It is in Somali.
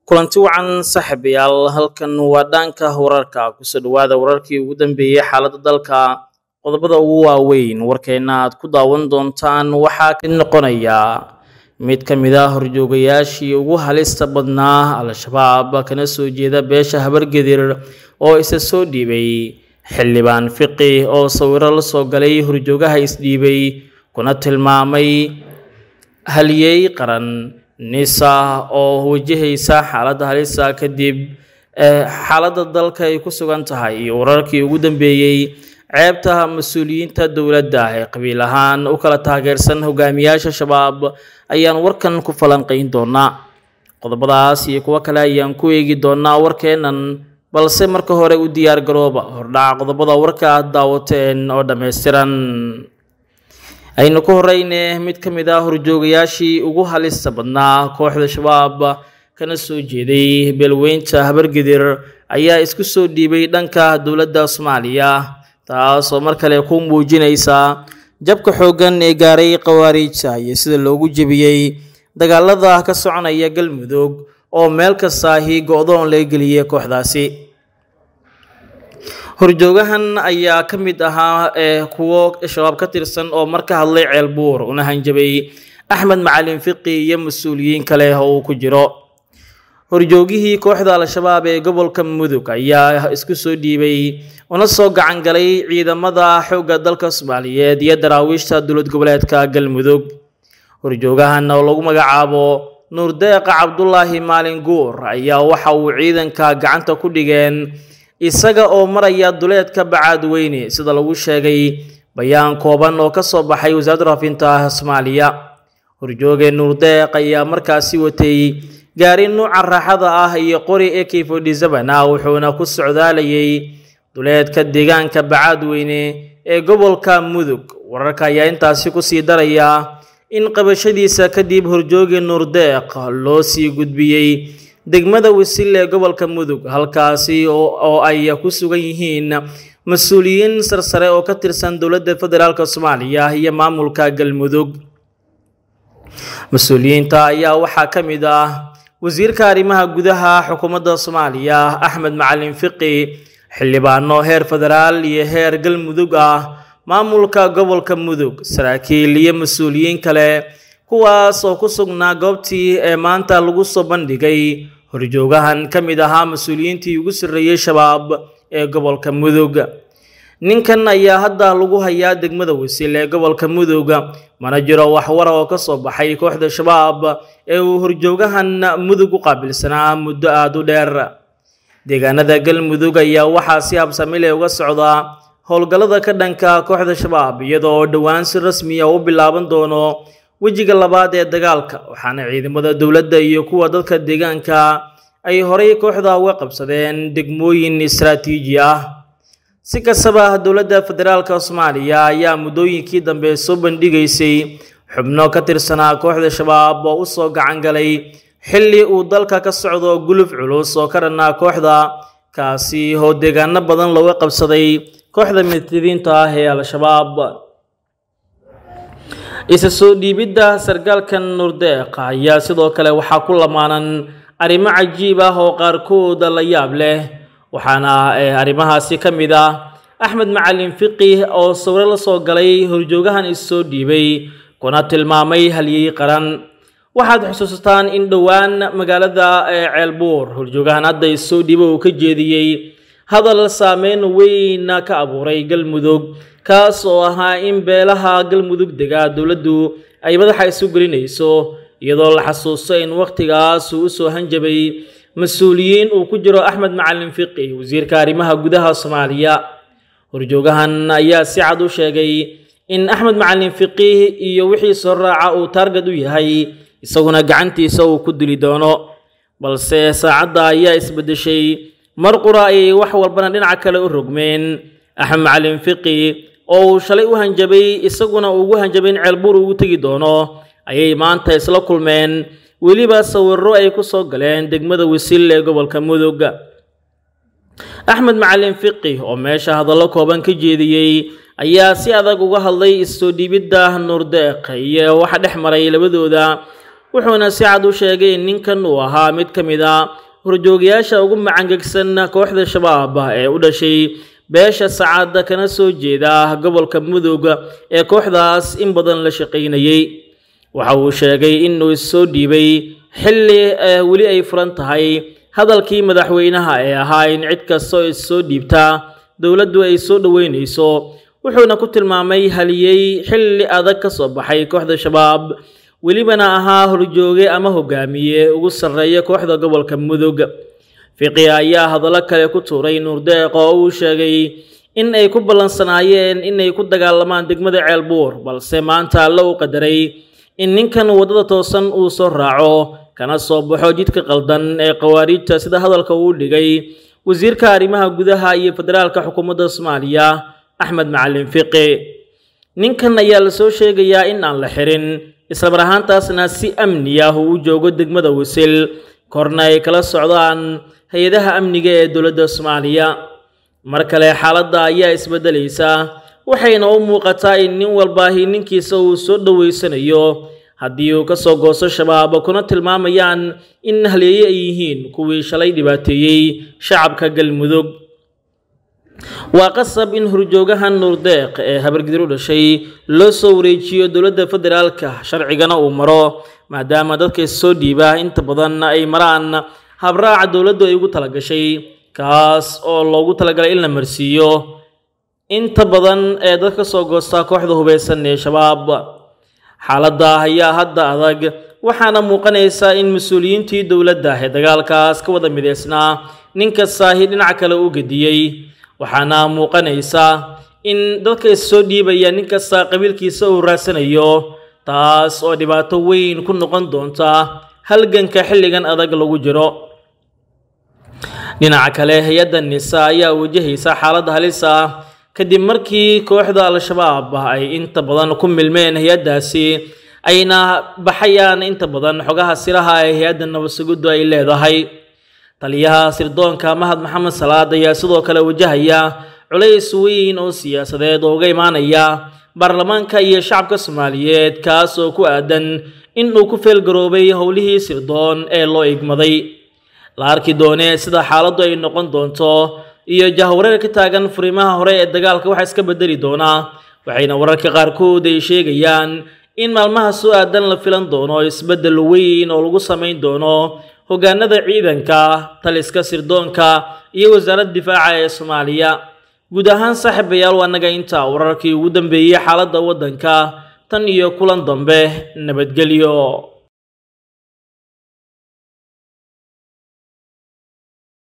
kulanti wacan saaxiibayaal halkan waa dhanka wararka kusoo dhawaada wararkii ugu dambeeyey xaaladda dalka qodobada ugu waaweyn warkeena aad ku daawan doontaan waxaa ka noqonaya mid ka mid ah horjoogayaashii ugu halista badnaa al-shabaab kana soo jeeda beesha habargedir oo isa soo dhiibay xildhibaan fiqi oo sawiro la soo galay horjoogaha isdhiibay kuna tilmaamay haliyey qaran nisa oo wajahaysa xaaladda halisa kadib xaaladda dalka ay ku sugan tahay iyo wararkii ugu dambeeyey ceebta mas-uuliyiinta dowladda ee qabiil ahaan u kala taageersan hogaamiyaasha shabaab ayaan warkan ku falanqayn doonaa qodobadaas iyo kuwo kale ayaan ku eegi doonaa warkeennan balse marka hore u diyaar garooba hordhaca qodobada warka aad daawateen oo dhammaystiran aynu ku horeyne mid ka mid ah horjoogayaashii ugu halista badnaa kooxda shabaab kana soo jeeday beelweynta habargedir ayaa isku soo dhiibay dhanka dowladda soomaaliya taasoo mar kale ku muujinaysa jabka xooggan ee gaaray khawaariijta iyo sida loogu jebiyey dagaalada ka soconaya galmudug oo meel kastaahi go-doon laga geliyay kooxdaasi horjoogahan ayaa ka mid ahaa ee kuwo shabaab ka tirsan oo mar ka hadlay ceelbuur una hanjabay axmed macalin fiqi iyo mas-uuliyiin kale oo uu ku jiro horjoogihii kooxda al-shabaab ee gobolka mudug ayaa isku soo dhiibay una soo gacan galay ciidamada xoogga dalka soomaaliyeed iyo daraawiishta dowlad goboleedka galmudug horjoogahan oo lagu magacaabo nuurdeeqa cabdulaahi maalin guur ayaa waxa uu ciidanka gacanta ku dhigeen isaga oo maraya duleedka bacaadweyne sida lagu sheegay bayaan kooban oo ka soo baxay wasaaradda raafinta soomaaliya horjooge nuurdeeq ayaa markaasi watay gaari nuuca raaxada ah iyo qori ak forty seven ah wuxuuna ku socdaalayay duleedka deegaanka bacaadweyne ee gobolka mudug wararka ayaa intaasi kusii daraya in qabashadiisa kadib horjooge nuurdeeq loo sii gudbiyey degmada wasil ee gobolka mudug halkaasi oo ay ku sugan yihiin mas-uuliyiin sarsare oo ka tirsan dowladda federaalk soomaaliya iyo maamulka galmudug mas-uuliyiinta ayaa waxaa ka mid ah wasiirka arrimaha gudaha xukuumadda soomaaliya axmed macalin fiqi xildhibaano heer federaal iyo heer galmudug ah maamulka gobolka mudug saraakiil iyo mas-uuliyiin kale kuwaas oo ku sugnaa goobtii ee maanta lagu soo bandhigay horjoogahan ka mid ahaa mas-uuliyiintii ugu sarreeyey shabaab ee gobolka mudug ninkan ayaa hadda lagu hayaa degmada wasil ee gobolka mudug mana jiro waxwara oo ka soo baxay kooxda shabaab ee uu horjoogahan mudug u qaabilsanaa muddo aada u dheer deegaanada galmudug ayaa waxaa si habsamile uga socdaa howlgallada ka dhanka kooxda shabaab iyadoo dhowaan si rasmiya u bilaaban doono wejiga labaad ee dagaalka waxaana ciidamada dowladda iyo kuwa dadka deegaanka ay horay kooxda uga qabsadeen degmooyin istaraatiiji ah si kastaba dowladda federaalk soomaaliya ayaa muddooyinkii dambe soo bandhigaysay xubno ka tirsanaa kooxda shabaab oo u soo gacan galay xilli uu dalka ka socdo guluf culus oo ka dhannaa kooxda kaasi oo deegaano badan looga qabsaday kooxda midtidiinta ah ee al-shabaab isa soo dhiibidda sargaalkan nuurdeeq ayaa sidoo kale waxaa ku lamaanan arrimo cajiib ah oo qaarkood la yaab leh waxaana arrimahaasi ka mid ah axmed macalin fiqi oo sawiro la soo galay horjoogahan issoo dhiibay kuna tilmaamay halyey qaran waxaad xusuusataan in dhowaan magaalada ceelbuur horjoogahan hadda issoo dhiiba uu ka jeediyey hadal saameyn weyn ka abuuray galmudug kaas oo ahaa in beelaha galmudug dega dowladdu ay madaxa isu gelinayso iyadoo la xasuusto in wakhtigaas uu usoo hanjabay mas-uuliyiin uu ku jiro axmed macalin fiqi wasiirka arrimaha gudaha soomaaliya horjoogahan ayaa si cad u sheegay in axmed macalin fiqi iyo wixii soo raaca uu taargad u yahay isaguna gacantiisa uu ku dili doono balse saacadda ayaa isbeddeshay mar qura ayay wax walbana dhinaca kale u rogmeen axmed macalin fiqi oo uu shalay u hanjabay isaguna ugu hanjabay in ceelbuur ugu tegi doono ayay maanta isla kulmeen weliba sawiro ay ku soo galeen degmada wasil ee gobolka mudug axmed macalin fiqi oo meesha hadallo kooban ka jeediyey ayaa si adag uga hadlay issoo dhiibidda nuurdeeq iyo waxa dhex maray labadooda wuxuuna si cad u sheegay in ninkan uu ahaa mid ka mid a horjoogayaasha ugu macangegsan kooxda shabaab ee u dhashay beesha sacaada kana soo jeeda gobolka mudug ee kooxdaas in badan la shaqaynayey waxa uu sheegay inuu issoo dhiibay xilli weli ay furan tahay hadalkii madaxweynaha ee ahaa in cid kastoo issoo dhiibtaa dowladdu ay soo dhoweynayso wuxuuna ku tilmaamay haliyey xilli adag ka soo baxay kooxda shabaab welibana ahaa horjooge ama hogaamiye ugu sarreeya kooxda gobolka mudug fiqi ayaa hadallo kale ku tuuray nuurdeeq oo uu sheegay in ay ku ballansanaayeen inay ku dagaalamaan degmada ceelbuur balse maanta alla u qadaray in ninkan waddada toosan uu soo raaco kana soo baxo jidka qaldan ee khawaariijta sida hadalka uu dhigay wasiirka arrimaha gudaha iyo federaalka xukuumadda soomaaliya axmed macalin fiqi ninkan ayaa la soo sheegayaa in aan la xirin islamar ahaantaasna si amni ah uu u joogo degmada wasil korna ay kala socdaan hay-adaha amniga ee dowladda soomaaliya mar kale xaaladda ayaa isbeddelaysa waxayna u muuqataa in nin walbaahi ninkiisa uu soo dhoweysanayo haddii uu ka soo goosto shabaab kuna tilmaamayaan in halyeeye ay yihiin kuwii shalay dhibaateeyey shacabka galmudug waa qasab in horjoogahan nuurdeeq ee habargidir u dhashay loo soo wareejiyo dowladda federaalka sharcigana uu maro maadaama dadka issoo dhiiba inta badan ay maraan habraaca dowladdu ay ugu talagashay kaas oo loogu talagalay in la marsiiyo inta badan ee dad ka soo goosta kooxda hubeysan ee shabaab xaaladda ayaa hadda adag waxaana muuqanaysa in mas-uuliyiintii dowladda ee dagaalkaas ka wada mideysnaa ninka saahi dhinac kale u gediyey waxaana muuqanaysa in dadka issoo dhiibaya nin kasta qabiilkiisa uu raadsanayo taas oo dhibaato weyn ku noqon doonta halganka xilligan adag lagu jiro dhinaca kale hay-adda nisa ayaa wajahaysa xaalad halis ah kadib markii kooxda al-shabaab ay inta badan ku milmeen hay-addaasi ayna baxayaan inta badan xogaha siraha ee hay-adda nabadsuguddu ay leedahay taliyaha sirdoonka mahad maxamed salaad ayaa sidoo kale wajahaya culays weyn oo siyaasadeed oo uga imaanaya baarlamaanka iyo shacabka soomaaliyeed kaas oo ku aadan in uu ku feelgaroobay howlihii sirdoon ee loo igmaday la arki doonee sida xaaladdu ay noqon doonto iyo jahwareer ka taagan furimaha hore ee dagaalka waxaa iska bedeli doonaa waxayna wararka qaarkood ay sheegayaan in maalmaha soo aadan la filan doono isbeddel weyn oo lagu samayn doono hoggaanada ciidanka taliska sirdoonka iyo wasaaradda difaaca ee soomaaliya guud ahaan saaxiibayaal waa naga intaa wararkii ugu dambeeyey xaaladda waddanka tan iyo kulan dambe nabadgelyo